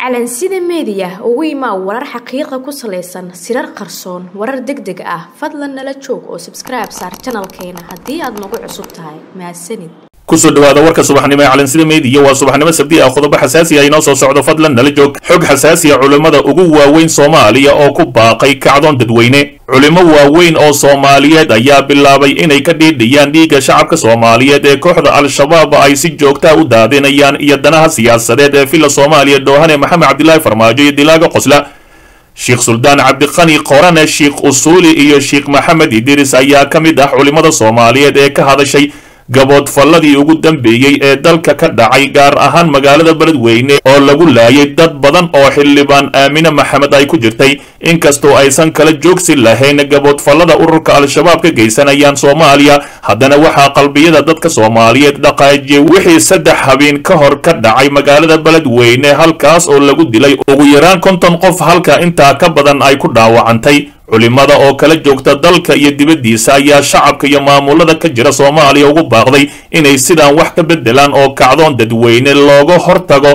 calansida meediya ugu imaa warar xaqiiqa ku salaysan sirar qarsoon warar deg deg ah fadlan nala joog oo sabskribe saar janalkeena haddii aad nagu cusub tahay mahadsanid kusoo dhawaada warka subaxnimo ee calansida meediya waa subaxnimo sabdi ah qodobo xasaasi ah inoo soo socdo fadlan nala joog xog xasaasiya culimmada ugu waaweyn soomaaliya oo ku baaqay kacdoon dadweyne culimo waaweyn oo soomaaliyeed ayaa bilaabay inay ka dhiidhiyaan dhiigga shacabka soomaaliyeed ee kooxda al-shabaab ay si joogtaa u daadinayaan iyo danaha siyaasadeed ee villa soomaaliya dhoohane maxamed cabdilaahi farmaajo iyo dilaaga qosla sheekh suldaan cabdiqani qorane sheekh usuuli iyo sheekh maxamed idiris ayaa ka mid ah culimmada soomaaliyeed ee ka hadashay gaboodfalladii ugu dambeeyey ee dalka ka dhacay gaar ahaan magaalada beledweyne oo lagu laayay dad badan oo xildhibaan aamine maxamed ay ku jirtay inkastoo aysan kala joogsi lahayn gaboodfallada ururka al-shabaab ka geysanayaan soomaaliya haddana waxaa qalbiyada dadka soomaaliyeed dhaqaajiyay wixii saddex habeen ka hor ka dhacay magaalada beledweyne halkaas oo lagu dilay ugu yaraan konton qof halka intaa ka badan ay ku dhaawacantay culimada oo kala joogta dalka iyo dibaddiisa ayaa shacabka iyo maamulada ka jira soomaaliya ugu baaqday inay sidaan wax ka beddelaan oo kacdoon dadweyne looga hortago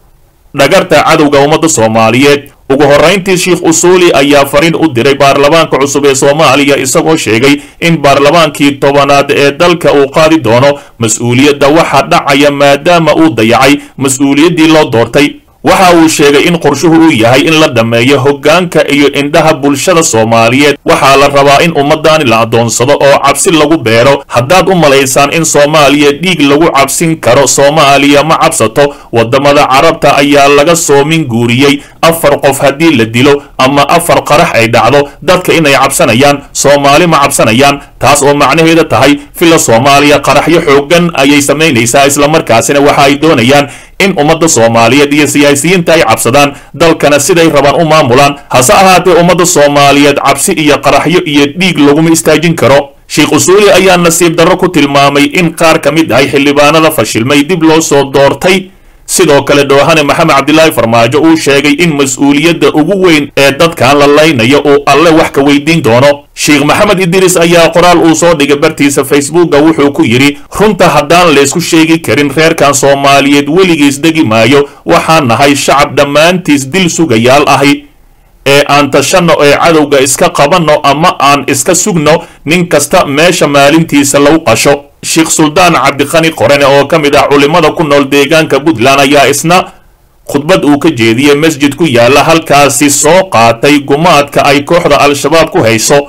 dhagarta cadowga ummadda soomaaliyeed ugu horrayntii sheekh usuuli ayaa fariin u diray baarlamaanka cusub ee soomaaliya isagoo sheegay in baarlamaankii tobanaad ee dalka uu qaadi doono mas-uuliyadda waxa dhacaya maadaama uu dayacay mas-uuliyaddii loo doortay waxa uu sheegay in qorshuhu uu yahay in la dhammeeyo hoggaanka iyo indhaha bulshada soomaaliyeed waxaa la rabaa in ummaddaani la addoonsado oo cabsi lagu beero haddaad u malaysaan in soomaaliya dhiig lagu cabsin karo soomaaliya ma cabsato waddamada carabta ayaa laga soomin guuriyey afar qof haddii la dilo ama afar qarax ay dhacdo dadka inay cabsanayaan soomaali ma cabsanayaan taas oo macnaheeda tahay villa soomaaliya qaraxyo xooggan ayay samaynaysaa islamarkaasina waxa ay doonayaan in ummadda soomaaliyeed iyo siyaasiyiinta ay cabsadaan dalkana siday rabaan u maamulaan hase ahaatee ummadda soomaaliyeed cabsi iyo qaraxyo iyo dhiig laguma istaajin karo sheekh usuuli ayaa nasiib darro ku tilmaamay in qaar ka mid ahay xildhibaanada fashilmay dib loo soo doortay sidoo kale dhoohane maxamed cabdilaahi farmaajo uu sheegay in mas-uuliyadda ugu weyn ee dadkan la laynayo uu alle wax ka weydiin doono sheekh maxamed idiris ayaa qoraal uu soo dhigay bartiisa facebooka wuxuu ku yidhi runta haddaan laysku sheegi karin reerkan soomaaliyeed weligiis degi maayo waxaan nahay shacab dhammaantiis dil sugayaal ahi ee aan tashanno ee cadowga iska qabanno ama aan iska sugno nin kasta meesha maalintiisa lagu qasho sheekh suldaan cabdiqani qorane oo ka mid ah culimmada ku nool deegaanka puntland ayaa isna khudbad uu ka jeediyey masjid ku yaalla halkaasi soo qaatay gumaadka ay kooxda al-shabaab ku hayso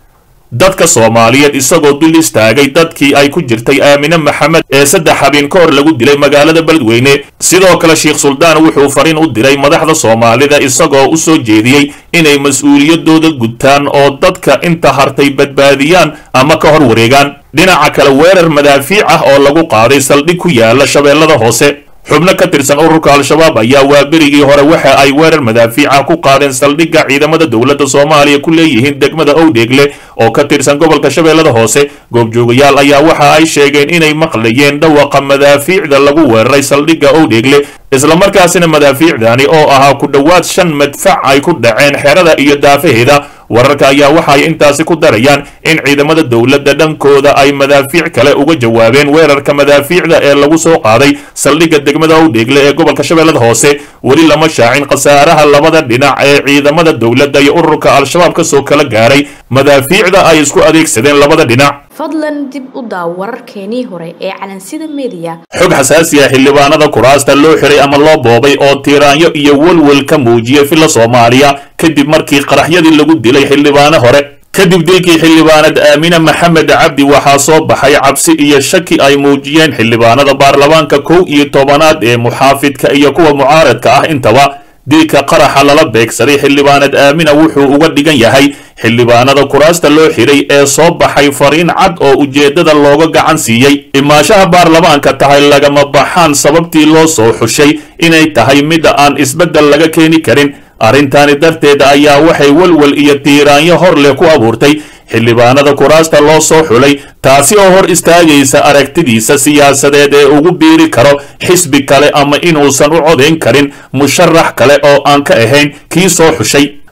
dadka soomaaliyeed isagoo dul istaagay dadkii ay ku jirtay aamine maxamed ee saddex habeen ka hor lagu dilay magaalada beledweyne sidoo kale sheekh suldaan wuxuu fariin u diray madaxda soomaalida isagoo u soo jeediyey inay mas-uuliyadooda gutaan oo dadka inta hartay badbaadiyaan ama ka hor wareegaan dhinaca kale weerar madaafiic ah oo lagu qaaday saldhig ku yaala shabeellada hoose xubno ka tirsan ururka al-shabaab ayaa waaberigii hore waxa ay weerar madaafiica ku qaadeen saldhigga ciidamada dowladda soomaaliya ku leeyihiin degmada owdheegle oo ka tirsan gobolka shabeellada hoose goobjoogayaal ayaa waxa ay sheegeen inay maqlayeen dhawaqa madaafiicda lagu weeraray saldhigga owdheegle islamarkaasina madaafiicdani oo ahaa ku dhowaad shan madfac ay ku dhaceen xerada iyo daafaheeda wararka ayaa waxaay intaasi ku darayaan in ciidamada dowladda dhankooda ay madaafiic kale uga jawaabeen weerarka madaafiicda ee lagu soo qaaday saldhigga degmada owdheegle ee gobolka shabeellada hoose weli lama shaacin khasaaraha labada dhinac ee ciidamada dowladda iyo ururka al-shabaab kasoo kala gaaray madaafiicda ay isku adeegsadeen labada dhinac fadlan dib u daaw wararkeenii hore ee calansida meediya xog xasaasi ah xildhibaanada kuraasta loo xiray ama loo boobay oo tiiraanyo iyo welwel ka muujiyay villa soomaaliya kadib markii qaraxyadii lagu dilay xildhibaano hore kadib dilkii xildhibaanad aamine maxamed cabdi waxaa soo baxay cabsi iyo shaki ay muujiyeen xildhibaanada baarlamaanka kow iyo tobanaad ee muxaafidka iyo kuwa mucaaradka ah intaba dilka qaraxa lala beegsaday xildhibaanad aamina wuxuu uga dhigan yahay xildhibaanada kuraasta loo xiray ee soo baxay fariin cad oo ujeeddada looga gacan siiyey imaashaha baarlamaanka tahay lagama baxaan sababtii loo soo xushay inay tahay midda aan isbeddel laga keeni karin arrintaani darteeda ayaa waxay welwel iyo tiiraanyo hor leh ku abuurtay xildhibaanada kuraasta loo soo xulay taasi oo hor istaagaysa aragtidiisa siyaasadeed ee ugu biiri karo xisbi kale ama inuusan u codayn karin musharax kale oo aan ka ahayn kii soo xushay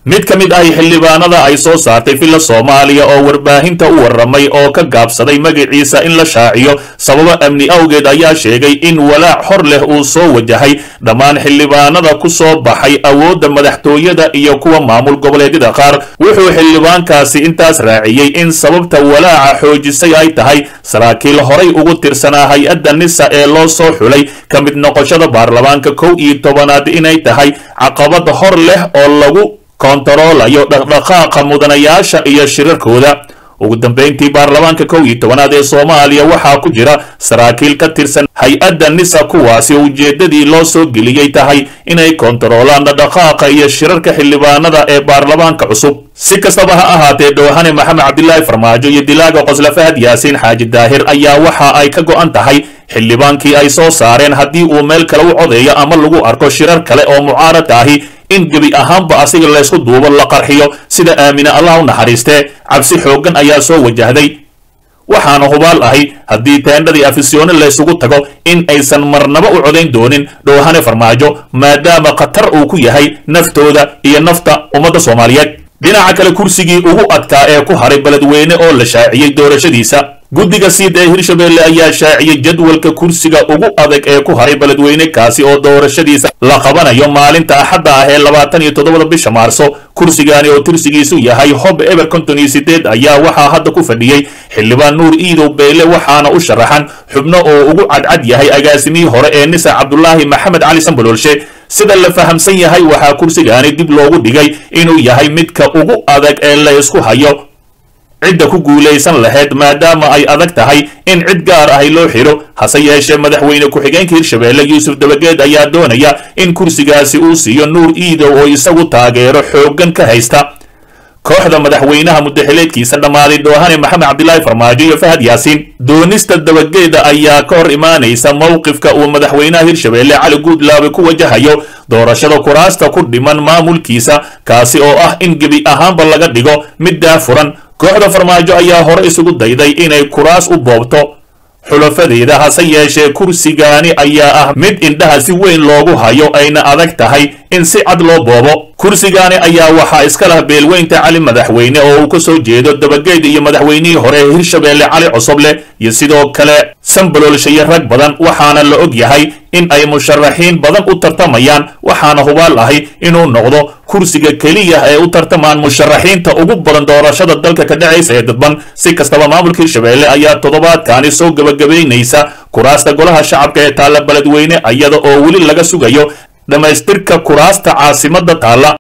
mid ka mid ah xildhibaanada ay soo saartay villa soomaaliya oo warbaahinta u warramay oo ka gaabsaday magaciisa in la shaaciyo sababo amni awgeed ayaa sheegay in walaac hor leh uu soo wajahay dhammaan xildhibaanada ku soo baxay awoodda madaxtooyada iyo kuwa maamul goboleedyada qaar wuxuu xildhibaankaasi intaas raaciyey in sababta walaaca xoojisay ay tahay saraakiil horay ugu tirsanaa hay-adda nisa ee loo soo xulay ka mid noqoshada baarlamaanka kow iyo tobanaad inay tahay caqabad hor leh oo lagu kontaroolayo dhaqdhaqaaqa mudanayaasha iyo shirarkooda ugu dambeyntii baarlamaanka kow iyo tobanaad ee soomaaliya waxaa ku jira saraakiil ka tirsan hay-adda nisa kuwaasi oo ujeeddadii loo soo geliyey tahay inay kontaroolaan dhaqdhaqaaqa iyo shirarka xildhibaanada ee baarlamaanka cusub si kastaba ha ahaatee dhoohane maxamed cabdilaahi farmaajo iyo dilaaga qosla fahad yaasiin xaaji daahir ayaa waxa ay ka go'an tahay xildhibaankii ay soo saareen haddii uu meel kale u codeeyo ama lagu arko shirar kale oo mucaaradka ahi in gebi ahaanba asiga laysku duubo la qarxiyo sida aamine allah u naxariistee cabsi xooggan ayaa soo wajahday waxaana hubaal ahi haddii teendhadii afisyoone laysugu tago in aysan marnaba u codayn doonin dhoohane farmaajo maadaama khatar uu ku yahay naftooda iyo nafta ummadda soomaaliyeed dhinaca kale kursigii ugu adkaa ee ku haray beledweyne oo la shaaciyey doorashadiisa guddiga siid ee hirshabelle ayaa shaaciyey jadwalka kursiga ugu adag ee ku haray beledweyne kaasi oo doorashadiisa la qabanayo maalinta axadda ah ee labaatan iyo toddobada bisha maarso kursigani oo tirsigiisu yahay hob eber konton iyo sideed ayaa waxaa hadda ku fadhiyey xildhibaan nuur iidow beyle waxaana u sharaxan xubno oo ugu cadcad yahay agaasimihii hore ee nisa cabdulaahi maxamed cali sambaloolshe sida la fahamsan yahay waxaa kursigaani dib loogu dhigay inuu yahay midka ugu adag ee la isku hayo cidda ku guulaysan lahayd maadaama ay adag tahay in cid gaar ahi loo xidho hase yeeshee madaxweyne ku-xigeenka hirshabelle yuusuf dabageed ayaa doonaya in kursigaasi uu siiyo nuur iidow oo isagu taageero xooggan ka haysta kooxda madaxweynaha muddaxileedkiisa dhammaaday dhoohane maxamed cabdilaahi farmaajo iyo fahad yaasiin doonista dabageeda ayaa ka hor imaanaysa mowqifka uu madaxweynaha hirshabelle cali guudlaabe ku wajahayo doorashada kuraasta ku dhiman maamulkiisa kaasi oo ah in gebi ahaanba laga dhigo mid daafuran kooxda farmaajo ayaa hore isugu dayday inay kuraas u boobto xulafadeeda hase yeeshee kursigaani ayaa ah mid indhaha si weyn loogu hayo ayna adag tahay in si cad loo boobo kursigaani ayaa waxaa iska lah beelweynta cali madaxweyne oo uu ka soo jeedo dabageed iyo madaxweynihii hore ee hirshabelle cali cosoble iyo sidoo kale sambaloolshayo rag badan waxaana la og yahay in ay musharaxiin badan u tartamayaan waxaana hubaal ahi inuu noqdo kursiga keliya ee u tartamaan musharaxiinta ugu badan doorashada dalka ka dhacaysa ee dadban si kastaba maamulka hirshabelle ayaa toddobaadkaani soo gebagabaynaysa kuraasta golaha shacabka ee taalla beledweyne iyada oo weli laga sugayo dhammaystirka kuraasta caasimadda taalla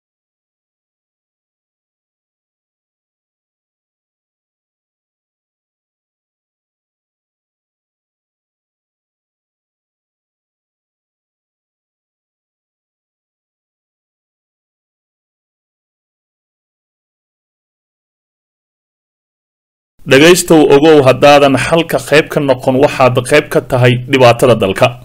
dhegaystow ogow haddaadan xalka qayb ka noqon waxaad qayb ka tahay dhibaatada dalka